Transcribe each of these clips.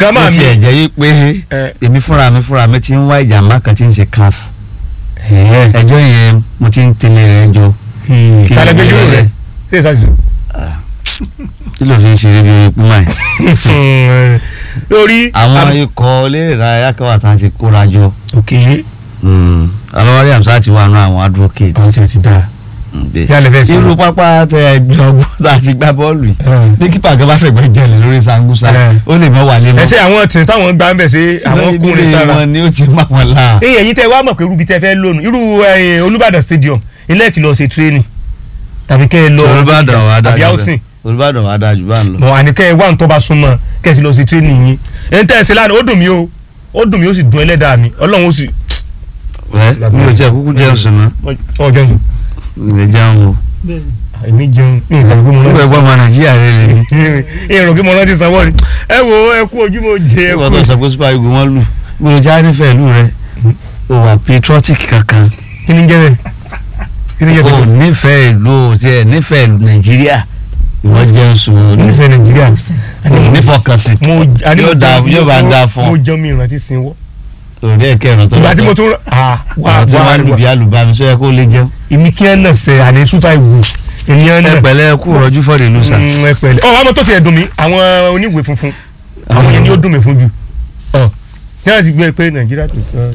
grandma ó mi tiẹ̀ jẹ́ yí pé ẹ, èmi fúnra mi fúnra mi ti ń wá ìjàmbá kan tí ń ṣe caf ẹ, ẹjọ́ yẹn mo ti ń tẹ̀lé rẹ̀ jọ kí tálẹ̀ ni gbẹ́jú ìbéèrè rẹ̀ ṣé ìsàsì. kí ló fi ń ṣeré bí orí púmà yìí. lórí àwọn ikọ̀ eléré ìdárayá kan wà tá à ń ṣe kóra jọ òkè alọ́wárí àmsá ti wà nù àwọn advocate. àwọn tí o ti dáa kí a lè fẹ́ sí. irú pápá tẹ ẹgbẹ́ tá a ti gbá bọ́ọ̀lù yìí bí kípa kan bá fẹ̀gbẹ́ jẹ̀lẹ̀ lórí sangusa Ẹ. ó lè mọ́ wà lé mọ́. ẹsẹ àwọn tì táwọn gbà ń bẹ̀ sí àwọn kùnrin sára. wọn ni ó ti má wọn la. èyí ẹ̀yin tẹ́ wá mọ̀ pé irú bí tẹ́ fẹ́ lónìí irú ẹ̀yin Olúbàdàn stadium ilé ti lọ ṣe tírénì tàbí kẹ́ ẹ lọ Olúbàdàn wà àbí dájú housing bẹ́ẹ̀ Olúbàdàn wà dájú bá ń lọ. mọ̀ àní kẹ́ ẹ wá nǹkan bá súnmọ́ kẹ́ ẹ ti lọ ṣe tírénì yín ẹ̀yin tẹ́ ẹ ṣe lánàá ó dùn mí o ó dùn mí ó sì dùn ẹlẹ́dàá mi Ọlọ́run ó sì. ẹ mi ò jẹ kúkú jẹun sùn náà ọ jẹun mi ò jẹun o. èmi jẹun ní ìgbà gbogbo mo nígbà rántí ẹgbẹ́ ọmọ nàìjíríà rẹ rẹ ni. èrò kí mo rántí sanwó ni ẹ wo ẹ kú ojú mo jẹ ẹ ìwọ kú tó sọ pé super eagle wọn lù bí o já nífẹ̀ẹ́ ìlú rẹ o wà patriotic kankan kí ni jẹ́ bẹ́ẹ̀ kí ni jẹ́ o bẹ́ẹ̀ nífẹ̀ẹ́ ìlú o tiẹ̀ nífẹ̀ẹ́ ìlú nàìjíríà ìwọ jẹun sùn o nífẹ̀ẹ́ Nàìjíríà nífọkànsí mo àní mo yóò dáa jẹun- yóò bá ń dáa fún mo ọ jẹun mi ìrántí sinwó òrùlé ẹ̀kẹ́rin tó ìgbà tí mo tún ah wà àwọn tí wà wọ́n lù bí alùbami sọ yẹ kó lè jẹun. ìmí kí ẹ nà sẹ àní sútà ìwù ènìyàn ẹ nà pẹ̀lẹ́ kú rọjú fọdẹ lùsà. Mm, ẹ pẹ̀lẹ́ ọ àmọ́ tó tiẹ̀ dùn mí àwọn oníwèé funfun àwọn yẹn ni ó dùn mí fún jù ọ tí wọ́n ti gbé pé Nàìjíríà tó sọ.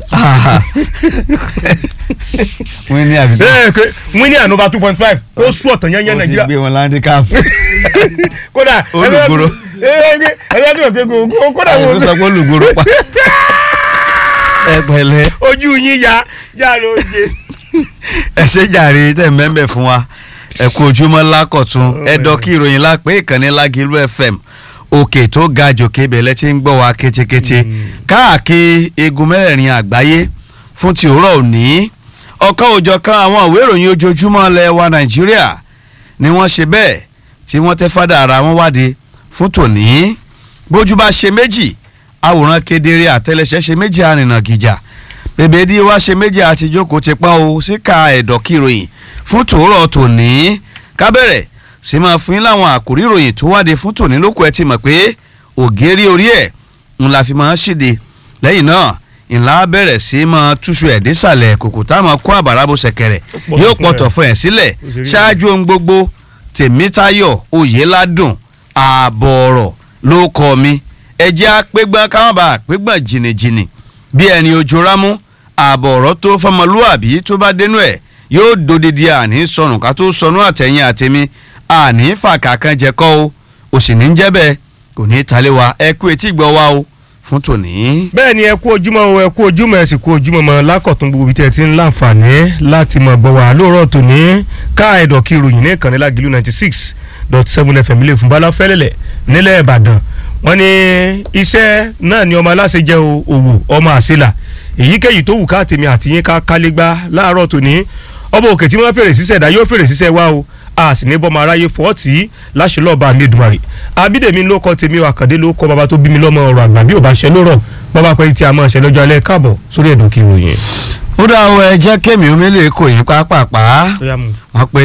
wọ́n ní àbí. ẹ pé wọ́n ní ànova two point five ó sún ọ̀tàn yẹn yẹn wọ́n ti Nàìjíríà gbé wọn láńdí káàpù. kódà Olùgbòrò. ẹgbẹ́ ẹgbẹ́ tí mo fi gbogbo kódà àwọn mo tó sọ pé olùgbòrò pa. ẹ pẹ̀lẹ́ ojú yín ya ya ló ṣe. ẹ ṣe jàre tẹ̀ mẹ́mbẹ̀ fún wa ẹ kú ojúmọ́ lákọ̀tún ẹ dọ́kí ìròyìn lápẹ́ ìkànnì Lágìlú FM òkè tó ga jòkè bẹ̀lẹ́ tí ń gbọ́ wa kétékété káàkiri igun mẹ́rẹ̀ẹ̀rin àgbáyé fún ti òwúrọ̀ òní ọ̀kan òjọ̀kan àwọn ìwé ìròyìn ojoojúmọ́ ilẹ̀ wa Nàìjíríà ni wọ́n ṣe bẹ́ẹ̀ tí wọ́n tẹ́ fádà ara wọn wáde fún tòní bójú bá ṣe méjì àwòrán kedere àtẹlẹsẹ̀ ṣe méjì àrìnà gìjà bèbèdí wa ṣe méjì àti jókòó ti pa o síka ẹ̀dọ̀ kìròyìn fún tòórọ̀ tòní kábẹ̀rẹ̀ sì máa fún yín láwọn àkòrí ìròyìn tó wáde fún tòní lóko ẹ ti mọ̀ pé ògèrè orí ẹ̀ ń la fi máa ṣìde lẹ́yìn náà ìlà bẹ̀rẹ̀ sí máa túṣu ẹ̀ désàlẹ̀ kòkò táwọn kó àbàrà bó ṣẹ̀kẹ̀rẹ̀ yóò pọ̀tọ̀ fún ẹ̀ sílẹ̀ ṣáájú ohun gbogbo tèmítayọ̀ oyèládùn ààbọ̀ ọ̀rọ̀ ló kọ́ mi ẹjẹ́ àpégbọ́n káwọn bá àpégbọ́n jìnnìjìnnì bí ẹni ojú rámú ààbọ̀ ọ̀rọ̀ tó fọmọlúàbí tó bá dénú ẹ̀ yóò dodidi àní sọnù ká tó sọnù àtẹ̀yìn àtẹ̀mí àní fàkà kan jẹ kọ́ o òsì ní jẹ́ bẹ́ẹ̀ kò ní í talé wa ẹ kú etí gbọ́ wa o fún tòní. bẹ́ẹ̀ ni ẹ kú ojúmọ́ o ẹ kú ojúmọ́ ẹ sì kú ojúmọ́ mọ́ lákọ̀tún gbogbo ibi tí ẹ ti ń láǹfààní láti mọ̀ gbọ́ wá lóòrọ̀ tòní ká ẹ̀dọ̀ kí ìròyìn ní ìkànnì Lágìlú ninety six dot seven fm ilé ìfúnbalá fẹ́lẹ́lẹ̀ nílẹ̀ Ìbàdàn wọ́n ní iṣẹ́ náà ni ọmọ aláṣẹ jẹ́ o, òwò ọmọ àṣìlà èyíkéyìí tó wù ká tèmi àti yín ká kálégbá láàárọ̀ tòní ọba òkè tí wọ́n fèrè síṣẹ́ dá yóò fèrè síṣẹ́ wá o a sì ní bọ́mọ aráyé fọ́ọ̀tì láṣẹlọ́ọ̀bá nídùmarè abídèmí ló kọ́ tèmi àkàndé ló kọ́ bàbá tó bí mi lọ́mọ ọ̀rọ̀ àgbà bí ò bá ṣe lórọ̀ bàbá pẹ́ tí a máa ṣe lọ́jọ́ alẹ́ káàbọ̀ sórí ẹ̀dùn kí ìròyìn. ó dá ọ ẹ jẹ́ kémi omele kò yín pápápá wọ́n pe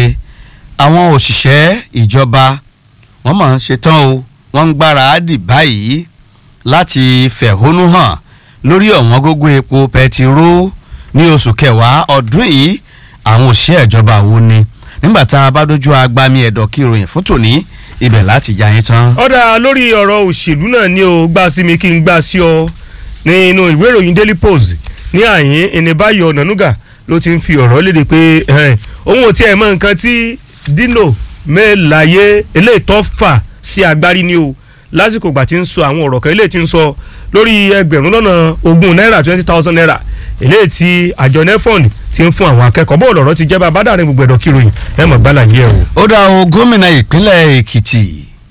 àwọn òṣìṣẹ́ ìjọba wọ́n máa ń ṣetán o wọ́n ń gbára àdì báyìí láti fẹ̀hónú hàn lórí ọ̀wọ́n gógó epo pẹtiró ní oṣù kẹwàá ọdún yìí àwọn òṣìṣẹ́ ìjọba wo ni nígbà tá a bá dojú agbami ẹ̀dọ̀ kí ìròyìn fún tòní ibẹ̀ láti já yín tán. ọ̀dà lórí ọ̀rọ̀ òṣèlú náà ni o gbà sí mi kí n gbà sí ọ nínú ìwé ìròyìn Daily Post ní àyín ìnìbáyọ̀ ọ̀nànúgà ló ti ń fi ọ̀rọ̀ léde pé ẹ̀hẹ́n, òun ò tiẹ̀ mọ nǹkan tí Dino Melaye eléyìí tó fà sí agbárí ni o lásìkò ìgbà tí ń sọ àwọn ọ̀rọ̀ kan eléyìí tí ń sọ lórí ẹgbẹ̀rún lọ́nà ogún náírà twenty thousand naira eléyìí tí àjọ nefond ti ń fún àwọn akẹ́kọ̀ọ́ bó lọ̀rọ̀ ti jẹ́ bá bá dàrin gbogbo ẹ̀dọ̀ kìròyìn ẹ̀ mọ̀ gbálà yẹ o. ó dá o gómìnà ìpínlẹ̀ Èkìtì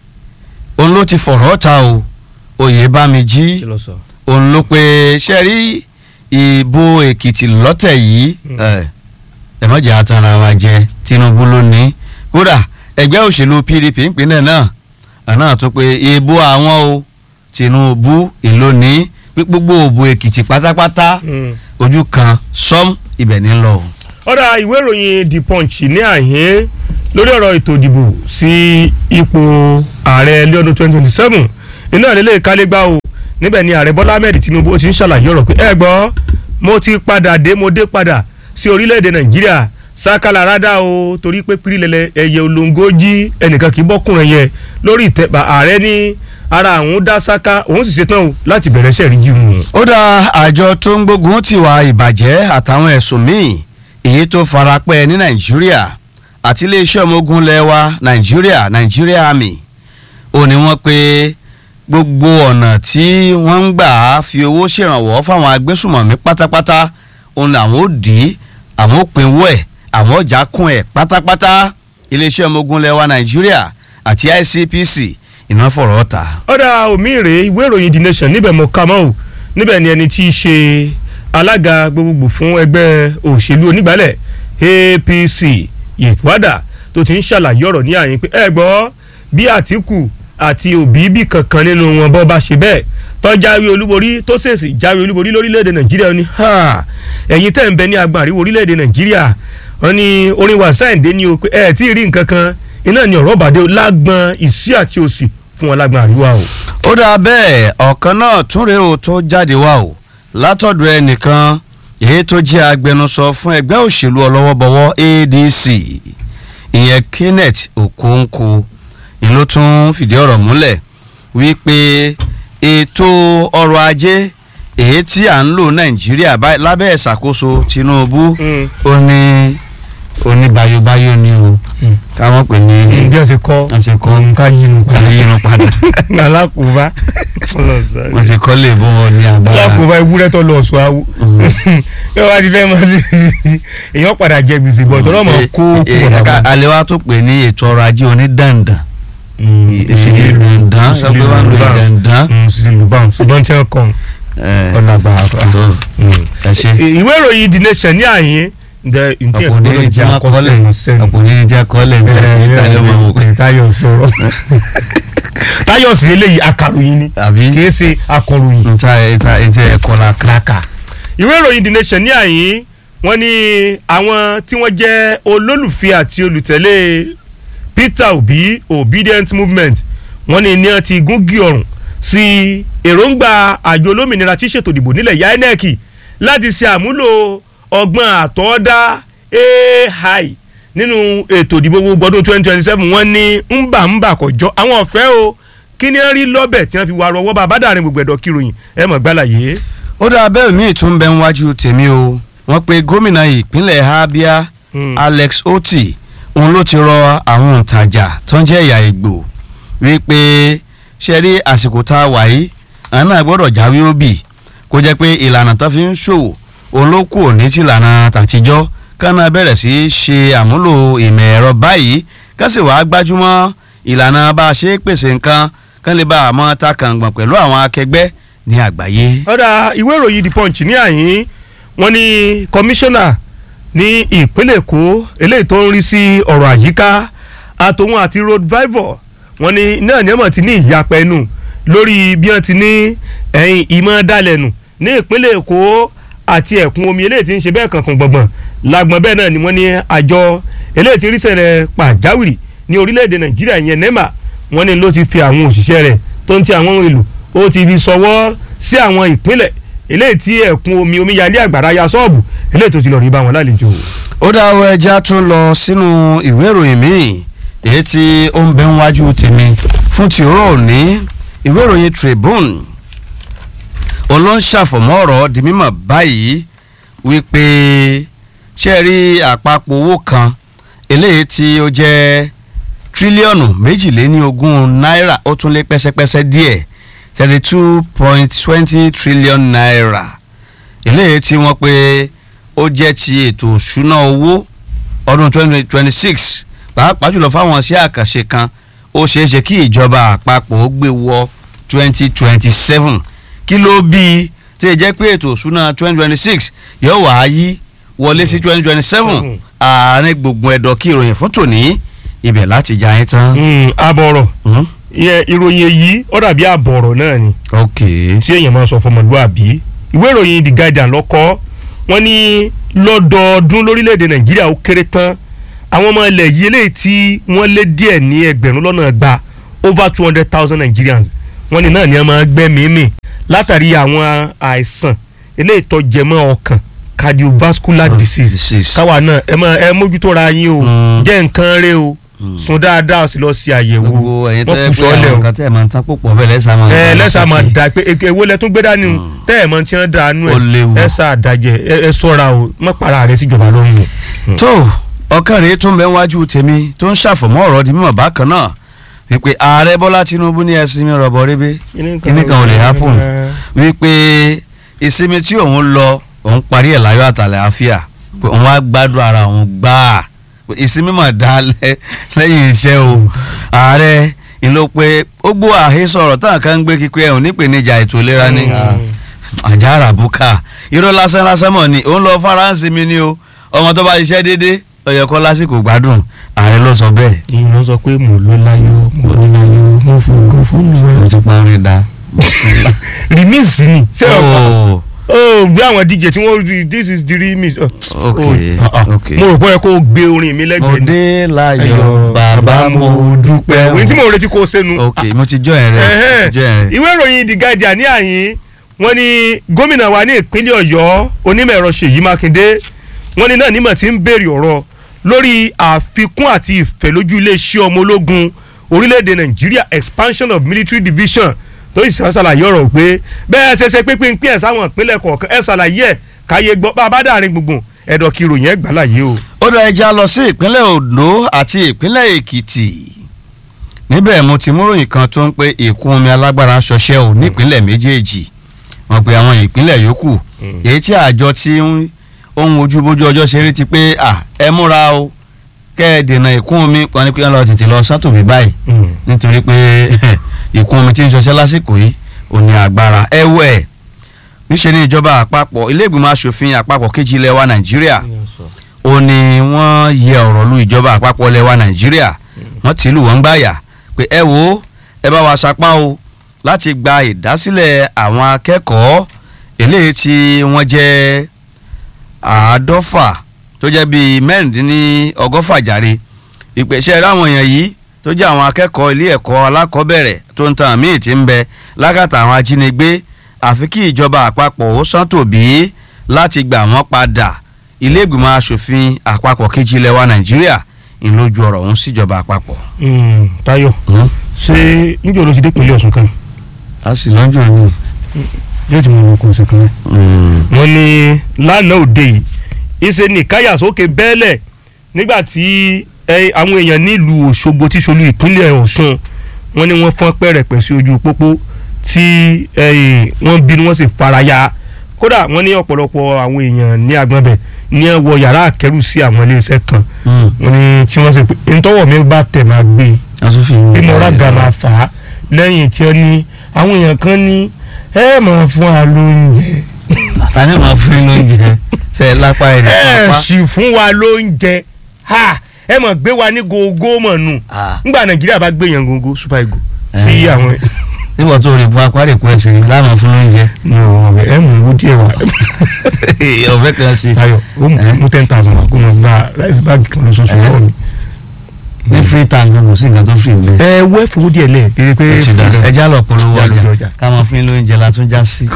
òun ló ti fọ̀rọ̀ ta o Oyèbámijí òun ló pe ṣe rí ìbò Èkìtì lọ́tẹ̀ yìí ẹ ẹ má jẹ́ àtàrà wa jẹ Tinubu ló ní kódà ẹgbẹ́ òṣèlú PDP ìpínlẹ̀ náà àná tó pé ìbò àwọn o Tinubu ìlú ní gbogbo òbò Èkìtì pátápátá ojú kan sọ́m ibẹ̀ ní lọ o. ọ̀rọ̀ ìwé ìròyìn The Punch ní àyè lórí ọ̀rọ̀ ètò ìdìbò sí ipò ààrẹ lọ́dún twenty twenty seven iná lélẹ̀ kálégbá o níbẹ̀ ni ààrẹ bọ́lá ahmed tinubu ti ń ṣàlàyé ọ̀rọ̀ pé ẹ gbọ́ mo ti padà dé mo dé padà sí orílẹ̀-èdè nàìjíríà sákàlà rádà o torí pé pírílẹ̀lẹ̀ ẹ̀yẹ olóńgó jí ẹnìkan kì í bọ́kùnrin yẹn lórí ìtẹ́bà ààrẹ ní ara àwọn dá sáká òun sì ṣetán o láti bẹ̀rẹ̀ sẹ́ẹ̀rí jí wọn. ó dá àjọ tó ń gbógun tiwa ìbàjẹ́ àtàwọn ẹ̀sùn míì èyí tó farapẹ́ ní nàìjíríà àti iléeṣẹ́ ọmọ ogun lẹ́wà nàìjíríà nàìjíríà army ó ní wọ́n pé gbogbo ọ̀nà tí wọ́n ń gbà fi owó ṣèrànwọ́ fáwọn agbésùmọ̀mí pátápátá òun làwọn ò dì í àwọn ò pinwó ẹ̀ àwọn ọjà kún ẹ̀ pátápátá iléeṣẹ́ ọmọ ogun lẹ́wà nàìjíríà àti ICPC iná fọ̀rọ̀ ta. ọ̀dà omi rèé ìwé ìròyìn the nation níbẹ̀ mọ̀ ká mọ́ o níbẹ̀ ni ẹni tí í ṣe alága gbogbogbò fún ẹgbẹ́ òṣèlú onígbàálẹ̀ APC yètúwádà tó ti ń ṣàlàyé ọ̀rọ̀ ní àyín pé ẹ gbọ́ bí Àtíkù àti Òbí bí kankan nínú wọn bọ́ bá ṣe bẹ́ẹ̀ tó jáwé olúborí tó ṣèṣì jáwé olúborí lórílẹ̀‐èdè Nàìjíríà ni ẹ̀yin tẹ̀ ń bẹ ní agbọ̀n àríwó orílẹ̀‐èdè Nàìjíríà wọn ni orin wàsáìndé ni o pé ẹ tí ì rí nǹkan kan iná ni ọ̀rọ̀ bàdé lágbọ̀n ìsí àti òsì fún wọn lágbọ̀n àríwá o. ó dáa bẹ́ẹ̀ ọ̀kan náà tún rèé o tó jáde wá o látọ̀dọ̀ ẹnìkan èyí tó jẹ́ agbẹnusọ fún ẹgbẹ́ òṣèlú ọlọ́wọ́bọwọ́ ADC ìyẹn Kenneth Okonkwo ni ló tún fìdí ọ̀rọ̀ múlẹ̀ wípé ètò ọrọ̀ ajé èyí tí à ń lò Nàìjíríà lábẹ́ ìṣàkóso Tinubu ó ní oníbayobayo ni o káwọn pè ní bí wọ́n ṣe kọ́ wọ́n ṣe kọ́ ká yínú ká yínú padà alákòóbá wọ́n ti kọ́ lè bọ́ wọn ní agbára. alákòóbá ewúrẹ́ tó lọ sọ awo bí wọ́n bá ti fẹ́ mọ́ ní èèyàn padà jẹ gbèsè bọ̀ tọ́lọ́ mọ̀ kó kúrò alẹ́ wa tó pè ní ètò ọrọ̀ ajé onídàndàn ìṣèlú dandan sọ pé wọ́n lo dandan. ìṣèlú báwọn ṣùgbọ́n tí wọ́n kàn ọ̀nà àgbà ẹ ṣe. ìwé ìròyìn the nation ní àyín ǹjẹ́ ǹjẹ́ ọkùnrin ní jẹ́ akọ́lẹ̀ ọkùnrin ní jẹ́ akọ́lẹ̀ Táyọ̀ sọ̀rọ̀ Táyọ̀ sí eléyìí akàròyìn ni àbí kìí ṣe akọ̀ròyìn. nta nta nta ẹ̀kọ́ la kàkà. ìwé ìròyìn the nation ní àyín wọ́n ní àwọn tí wọ́n jẹ́ olólùfẹ́ àti olùtẹ̀lé Peter Obi obedient movement wọ́n ní ní wọ́n ti gúngi ọ̀rùn sí èròǹgbà àjọ olómìnira tí ṣètò ìdìbò nílẹ̀ ya INEC láti ṣe àmúlò ọgbọ́n àtọ́dá AI nínú ètò ìdìbò gbogbo ọdún twenty twenty seven wọ́n ní ńbà ńbà kọjọ́ àwọn ọ̀fẹ́ o kí ni wọ́n rí lọ́bẹ̀ tí wọ́n fi wá rọwọ́ bá bàdàrin gbogbo ẹ̀dọ̀ kíròyìn ẹ̀ mọ̀ gbàlàyé. ó dá abẹ́ mi tún bẹ níwájú tèmi o wọ́n pe gómìnà ìpínlẹ̀ Abia Alex Oti òun ló ti rọ àwọn òǹtajà tó ń jẹ́ ẹ̀yà Ìgbò wípé ṣe rí àsìkò tá a wà yìí àwọn náà gbọ́dọ̀ jáwé òbí kó jẹ́ pé ìlànà tó fi ń ṣòwò òun ló kù ní tìlànà tàtijọ́ kánà bẹ̀rẹ̀ sí í ṣe àmúlò ìmọ̀ ẹ̀rọ báyìí kásì wàá gbájúmọ́ ìlànà bá a ṣe é pèsè nǹkan kán lè bá a mọ́ ta kàngbọ̀n pẹ̀lú àwọn akẹgbẹ́ ní àgbáyé. ọ̀dà ìwé ìròyìn the punch ní àyín wọ́n ní kọmíṣánná ní ìpínlẹ̀ èkó eléyìí tó ń rí sí ọ̀rọ̀ àyíká àtòun àti road vival wọ́n ní náà ní ọmọ ti ní ìyapẹ́ ẹnu lórí bí wọ́n ti ní ẹ̀yìn ìmọ̀ dalẹ̀nù ní ìpínlẹ̀ èkó àti ẹ̀kún omi eléyìí tí ń ṣe bẹ́ẹ̀ kankan gbọ̀ngbọ̀n lágbọ̀n bẹ́ẹ̀ náà ni wọ́n ní àjọ eléyìí tí ń rí ṣẹlẹ̀ pàjáwìrì ní orílẹ̀-èdè nàìjíríà yẹn nema wọ́n ní ló ti fi àwọn òṣìṣẹ́ rẹ̀ tó ń ti àwọn ohun èlò ó ti fi sọwọ́ sí àwọn ìpínlẹ̀ eléyìí tí ẹ̀kún omi omíyalé àgbàrá ya sọ́ọ̀bù eléyìí tó ti lọ rí bá wọn lálejò. ó dáwọ́ ẹja tó ń lọ sínú ìwé ìròyìn míì èyí tí ó ń bẹ níwájú tèmi fún tìró òní ìwé ìròyìn Tribune olóńṣàfọ̀mọ́ ọ̀rọ̀ di mímọ̀ báyìí wípé ṣe rí àpapọ̀ owó kan eléyìí tí ó jẹ́ tírílíọ̀nù méjìléníogún náírà ó tún lé pẹ́sẹ́pẹ́sẹ́ díẹ̀ thirty two point twenty trillion naira eléyìí tí wọ́n pé ó jẹ́ ti ètò òṣùná owó ọdún twenty twenty six pàápàá jùlọ fáwọn sí àkànṣe kan ó ṣeé ṣe kí ìjọba àpapọ̀ ó gbé wọ twenty twenty seven kí ló bí i tí ì jẹ́ pé ètò òṣùná twenty twenty six yóò wá yí wọlé sí twenty twenty seven àárín gbùngbùn ẹ̀dọ̀ kí ìròyìn fún tòní ibẹ̀ láti já yín tán. àbọ̀rọ̀ ìròyìn èyí ó dàbí àbọ̀rọ̀ náà ni ok tí èèyàn máa sọ fọmọlúwàbí ìwé ìròyìn The Guardian lọ́kọ́ wọ́n ní lọ́dọọdún lórílẹ̀‐èdè Nàìjíríà ó kéré tán àwọn ọmọ ilẹ̀ yìí eléyìí tí wọ́n lé díẹ̀ ní ẹgbẹ̀rún lọ́nà gba over two hundred thousand Nigerians wọ́n ní náà ni wọ́n máa gbẹ́mìí mì látàrí àwọn àìsàn eléyìí tó jẹmọ́ ọkàn cardiovascular disease disease. káwa náà ẹ máa ẹ mójútó ra yín o Mm. jẹ́ nǹkan rẹ o sùn dáadáa o sì lọ sí àyẹ̀wò gbogbo ẹ̀yin tó wọ́n yẹ kù pé sọ́ọ́lẹ̀ àwọn o kan tẹ́ ẹ̀ máa ń tán púpọ̀ bẹ́ẹ̀ lẹ́sà máa ń ẹ bá lẹ́sà wọn máa sókè. da pé eke- èwo lẹ tún gbé dání o tẹ́ ẹ̀ mọ tí wọ́n dà nú Ó léwu. ẹ̀ ẹ sá àdájẹ ẹ ẹ sọ́ra o mọ́ para rẹ síjọba lọ́rùn o. tó ọkàn rèé tún bẹ wájú tèmi tó ń ṣàfọ̀mọ́ ọ̀rọ̀ di mímọ̀ bákan náà wípé ààrẹ bọ́lá tinubu ní ẹ̀sìn mi rọ̀bọ̀ rébé kíní kan ò lè happen wípé ìsinmi tí òun lọ òun parí ẹ̀ láyọ̀ àtàlẹ̀ àfíà pé òun á gbádùn ara òun gbáà pé ìsinmi mà dá lẹ́- lẹ́yìn iṣẹ́ o ààrẹ ìlò pé ó gbọ́ àhesọ ọ̀rọ̀ táwọn kan ń gbé kíkọ́ ẹ̀hún nípèníjà ètò ìlera ní àjàrà bùkà irọ́ lásán lásán mọ̀ ni òun lọ faransé mi ni o ọmọ tó bá ṣiṣẹ́ déédéé lọ́yọ̀ kọ́ lásìkò gbádùn ààrẹ ló sọ bẹ́ẹ̀. ìyẹn ló sọ pé mo ló láyọ̀ mo ló láyọ̀ mo fògo fún mi. mo ti parí da. remix ni ṣé ọkọ Oh, ó gbé àwọn dj tí wọ́n rí this is the remix. Oh, Ok, oh, ah, ah. ok. mo rò pé ẹ kó o gbé orin mi mo lẹ́gbẹ̀ẹ́ ni. dé láyọ̀ bàbá mo dúpẹ́. òun tí mo retí kó o sẹ́nu. ok mo ti jọ ẹ̀ rẹ̀ mo ti jọ ẹ̀ rẹ̀. ìwé ìròyìn the guardian ní àyín wọ́n ní gómìnà wa ní ìpínlẹ̀ ọ̀yọ́ onímọ̀ ẹ̀rọ ṣèyí mákindé wọ́n ní náà nímọ̀ tí ń béèrè ọ̀rọ̀ lórí àfikún àti ìfẹ́ lójú iléeṣẹ́ ọmọ ológun orílẹ̀-èdè nàìjíríà expansion of military division tó sì sàn ṣàlàyé ọ̀rọ̀ pé bẹ́ẹ̀ ṣe ṣe pínpín pín ẹ̀ sáwọn ìpínlẹ̀ kọ̀ọ̀kan ẹ̀ ṣàlàyé ẹ̀ káyé gbọ́ bá a bá dàrin gbùngbùn ẹ̀dọ̀ kí ìròyìn ẹ̀ gbà láyé o. ó dá ẹja lọ sí ìpínlẹ̀ ondo àti ìpínlẹ̀ èkìtì níbẹ̀ mo ti múròyìn kan tó ń pé ìkún omi alágbára ń ṣọṣẹ́ ò nípínlẹ̀ méjèèjì wọ́n pe àwọn ìpínlẹ̀ yòókù èyí tí àjọ tí ń ohun ojúbójú ọjọ́ ṣe rí ti pé à ẹ múra o kẹ́ ẹ dènà ìkún omi wọn ni pé wọ́n lọ tètè lọ sátòmí báyìí nítorí pé ìkún omi tí ń ṣọṣẹ́ lásìkò yìí ò ní agbára ẹ̀wẹ̀ níṣẹ́ ní ìjọba àpapọ̀ ilé ìgbìmọ̀ asòfin àpapọ̀ kejì ilẹ̀ wa nàìjíríà ó ní wọ́n yẹ ọ̀rọ̀ lu ìjọba àpapọ̀ ilẹ̀ wa nàìjíríà wọ́n ti lù wọ́n gbáyà pé ẹ wo ẹ bá wa sapá o láti gba ìdásílẹ̀ àwọn akẹ́kọ̀ọ́ eléyìí tí wọ́n jẹ́ àádọ́fà tó jẹ́ bíi mẹ́rìndínlọ́gọ́fà jàre ìpèsè ráwọn èèyàn yìí tó jẹ́ àwọn akẹ́kọ̀ọ́ ilé ẹ̀kọ́ alákọ̀ọ́bẹ̀rẹ̀ tó ń tan míì tí ń bẹ lákàtà àwọn ajínigbé àfi kí ìjọba àpapọ̀ ó sán tòbí láti gbà wọ́n padà ilé ìgbìmọ̀ asòfin àpapọ̀ kejì ilẹ̀ wa nàìjíríà ń lójú ọ̀rọ̀ ọ̀hún síjọba àpapọ̀. Táyọ̀ ṣé níjọ́ ló ti dé ìpínlẹ̀ Ọ̀ṣun kan a sì lọ́jọ́ ni. yóò ti mọ ọmọ ọkọ̀ ọ̀sẹ̀ kan rẹ̀. wọ́n ní lánàá òde yìí ìṣe ní káyàsókè bẹ́ẹ̀lẹ̀ nígbà tí ẹ, àwọn èèyàn nílùú Òṣogbo tí ṣolú ìpínlẹ̀ Ọ̀ṣun wọ́n ní wọ́n fọ́n pẹ̀rẹ̀pẹ̀ sí ojú pópó tí ẹ, wọ́n bínú wọ́n sì faraya kódà wọ́n ní ọ̀pọ̀lọpọ̀ àwọn èèyàn ní agbọ̀nbẹ̀ ní ẹ wọ yàrá àkẹ́rù sí àwọn iléeṣẹ́ kan wọ́n ní tí wọ́n sì pé ntọ́wọ̀ mi bá tẹ̀ máa gbé asòfin bí mo rága máa fà á lẹ́yìn tí ó ní àwọn èèyàn kan ní ẹ máa fún wa lóúnjẹ tani máa fún yín lóúnjẹ tẹ lápá ẹ̀ ní ẹ pápá. sì fún wa lóúnjẹ ha ẹ mọ̀ gbé wa ní gógó mọ̀ nù Ah. nígbà nàìjíríà bá gbé yẹn gógó super ego sí Eh. àwọn nígbà tó rí bu apá rẹ̀ kú ẹsẹ̀ yìí láàmú fún lóúnjẹ. ní ọ̀rọ̀ ẹ mú owó díẹ̀ wá ọ̀fẹ́ kan sí. Táyọ̀ ó mú Eh. mú ten thousand wá kó mọ̀ gba rice bag kan lóṣooṣù Eh. lọ́wọ́ mi. ní free tank kò sí nǹkan tó free ń bẹ. ẹ wẹ́ fowó díẹ̀ lẹ̀ kéré pé ẹ ti da ẹja lọ polówó Ẹja lọ ọjà ọjà. ká máa fún yín lóúnjẹ la tún já sí.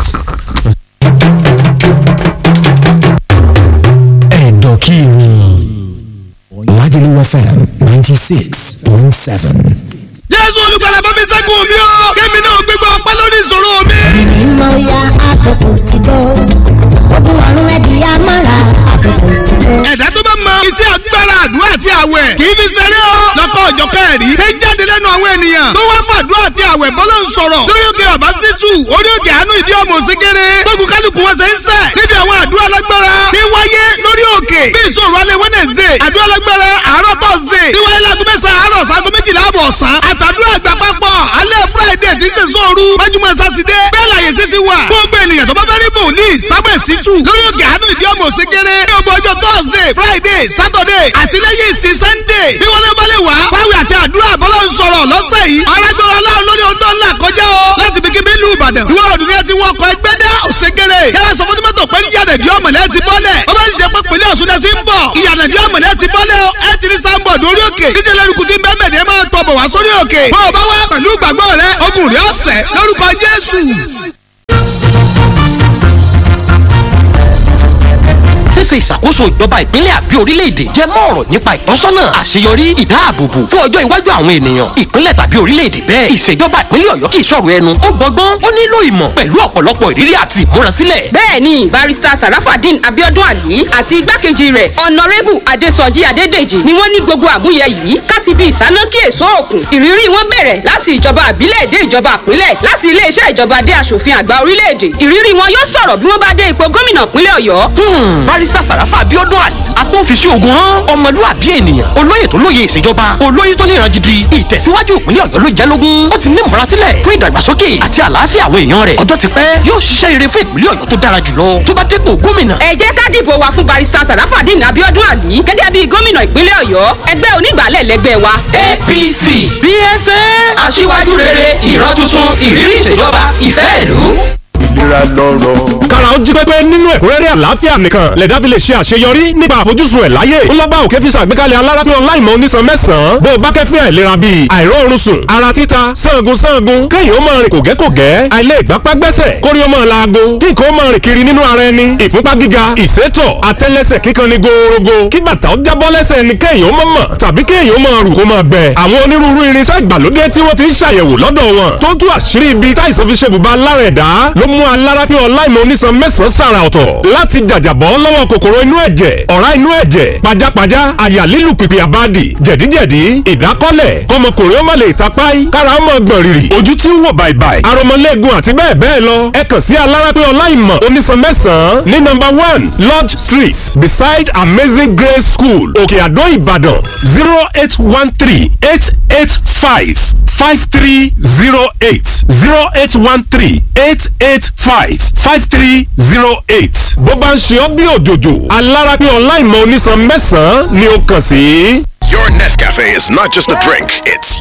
ẹ̀dọ̀kìrì Lagelu FM ninety six point seven. jésù olùgbàlà bá mi ṣẹ́gun mi o kémi náà gbégbá ọpẹ́ lórí ìṣòro mi. mímọ́ ya àkókò ti tó ogun ọ̀run ẹ̀dì amára àkókò ti tó. ẹ̀dá tó bá mọ iṣẹ́ agbára àdúrà àti àwẹ̀ kì í fi ṣeré o lọ́kọ̀ ọ̀jọ̀ kẹrì ṣe ń jáde lẹ́nu àwọn ènìyàn tó wá fàdúrà àti àwẹ̀ bọ́lá ń sọ̀rọ̀ lórí òkè ọ̀bá sítú orí òkè àánú ìdí ọmọ òsínkéré gbógun kálukú wọn ṣe ń sẹ̀ níbi àwọn àdúrà lágbára tí wáyé lórí òkè bí ìṣòro alẹ́ wednesday àdúrà lágbára àárọ̀ thursday tí wáyé láago mẹ́sàn-án àárọ̀ sago méjìlá àbọ̀ ọ̀sán àtàdúrà àgbà papọ̀ alẹ́ friday tí ń ṣe sóoru májúmọ́ sátidé bẹ́ẹ̀ láyé sí ti wà gbogbo ènìyàn tó bá fẹ́ rí bòlíì sábẹ̀ sítú lórí òkè àánú ìdí ọmọ òsínkéré ní ọgbọ ọjọ́ thursday friday saturday àti lẹ́yìn ìsìn sunday bí wọ́n lé balẹ̀ wá fáwọn àti àdúrà bọ́lá ń sọ̀rọ̀ lọ́sẹ̀ yìí alágbára aláwọ̀ lórí ohun tó ń là kọjá o láti bí kíbi ìlú ìbàdàn ìwọ ọdún ní ẹ ti wọkọ̀ ẹgbẹ́ dá òsèkèrè yàrá sọ fún tìmọ́tò pé yíyànà ìdí ọmọlẹ́ ti bọ́lẹ̀ ó bá jẹ́ pé pèlè ọ̀ṣun náà ti ń bọ̀ ìyànà ìdí ọmọlẹ́ ti bọ́lẹ̀ o ẹ ti rí sáńbọ̀ lórí òkè díje lẹ́rùkù tí ń bẹ́ẹ̀ mẹ́rin ẹ máa tọ̀ bọ̀ wá sórí òkè bọ́ ọ bá wá pẹ̀lú ìgbàgbọ́ rẹ ogun ogun rí ọ̀sẹ̀ lórúkọ jésù. ṣíṣe ìṣàkóso ìjọba ìpínlẹ̀ àbí orílẹ̀-èdè jẹ́ mọ́ ọ̀rọ̀ nípa ìtọ́sọ́nà àṣeyọrí ìdáàbòbò fún ọjọ́ iwájú àwọn ènìyàn ìpínlẹ̀ tàbí orílẹ̀-èdè bẹ́ẹ̀ ìṣèjọba ìpínlẹ̀ ọ̀yọ́ kì í ṣọ̀rọ̀ ẹnu ó gbọ́gbọ́n ó nílò ìmọ̀ pẹ̀lú ọ̀pọ̀lọpọ̀ ìrírí àti ìmúrasílẹ̀. bẹ́ẹ̀ni barista sarafadin abiodun ali àti igbákejì rẹ̀ ọ̀nàrẹ́bù adésọjí adédèjì ni wọ́n ní gbogbo àmúyẹ yìí káti bí ìsánákí èso òkun ìrírí wọn bẹ̀rẹ̀ láti ìjọba àbílẹ̀ dé ìjọba àpínlẹ̀ láti iléeṣẹ́ ìjọba dé aṣòfin àgbà orílẹ̀-èdè ìrírí wọn yóò sọ̀rọ̀ bí wọ́n bá dé ipò gómìnà ìpínlẹ̀ ọ̀yọ́. Hmm, barista sàràfà abiodun ali agbófinṣe ogun hàn ọmọlúwàbí ènìyàn olóyè tó lóye ìṣèjọba olóyè tó níran gidi ìtẹ̀síwájú ìpínlẹ̀ ọ̀yọ́ ló jẹ́ lógún ó ti ní ìmúrasílẹ̀ fún ìdàgbàsókè àti àlàáfíà àwọn èèyàn rẹ̀ ọjọ́ ti pẹ́ yóò ṣiṣẹ́ rere fún ìpínlẹ̀ ọ̀yọ́ tó dára jùlọ tó bá dépò gómìnà. ẹ jẹ́ ká dìbò wa fún barista sarafadin abiodun ali gẹ́gẹ́ bí gómìnà ìpínlẹ̀ ọ̀yọ́ ẹgbẹ́ onígbàálẹ̀ lẹ́gbẹ́ wa. apc bsa aṣíwájú rere ìran tuntun ìrírí ìṣèjọba ìfẹ́ ìlú. ìlera lọ́rọ̀. kára ó jí pépé nínú ẹ̀kúnrẹ́rẹ́ àlàáfíà nìkan lẹ̀dá fi lè ṣe àṣeyọrí nípa àfojúsùn ẹ̀ láyé ńlọ́gbà òkè fi ṣàgbékalẹ̀ alárápé ọláìmọ̀ onísan mẹ́sàn-án bó o bá kẹ́fín àìlera bíi àìróorun sùn ara títa sangun sangun kéèyàn ó máa rìn kògẹ́kògẹ́ àìlè ìgbápá gbẹ́sẹ̀ kórí ó máa laago kí nǹkan ó máa rìn kiri nínú ara ẹni ìfúnpá gíga ìsétọ̀ àtẹ́lẹsẹ̀ kíkan ni gòòrògò kí bàtà ó jábọ́ lẹ́sẹ̀ ẹni kéèyàn ó máa mọ̀ tàbí kéèyàn ó máa rù kó máa gbẹ àwọn onírúurú irinṣẹ́ ìgbàlódé tí wọ́n ti ń ṣàyẹ̀wò lọ́dọ̀ wọn tó tú àṣírí ibi táìsàn fi ṣe bùbá lára ẹ̀dá ló mú alárápé ọláìmọ̀ onísan mẹ́sàn-án sàrà ọ̀tọ̀ láti jàjàbọ́ lọ́wọ́ kòkòrò inú ẹ̀jẹ̀ ọ̀rá inú ẹ̀jẹ̀ pajápajá àyà lílù pìpì àbádì jẹ̀díjẹ̀dí ìdákọ́lẹ̀ kọmọkùnrin ó má lè tapáì kára ó mọ̀ gbọ̀n rìrì ojú tí ń wò bàìbàì aromọlẹ́gun àti bẹ́ẹ̀ bẹ́ẹ̀ lọ ẹ kàn sí alárápé ọláìmọ̀ onísan mẹ́sàn-án ní nọ́mbà one lodge street beside amazing grace school òkè àdó ìbàdàn zero eight one three eight eight five five three zero eight zero eight one three eight eight five five three zero eight. bó bá ń ṣe ọ́ bí òjòjò alárápé ọláìmọ̀ onísan mẹ́sàn-án ni ó kàn sí. Your Nescafe is not just a drink, it's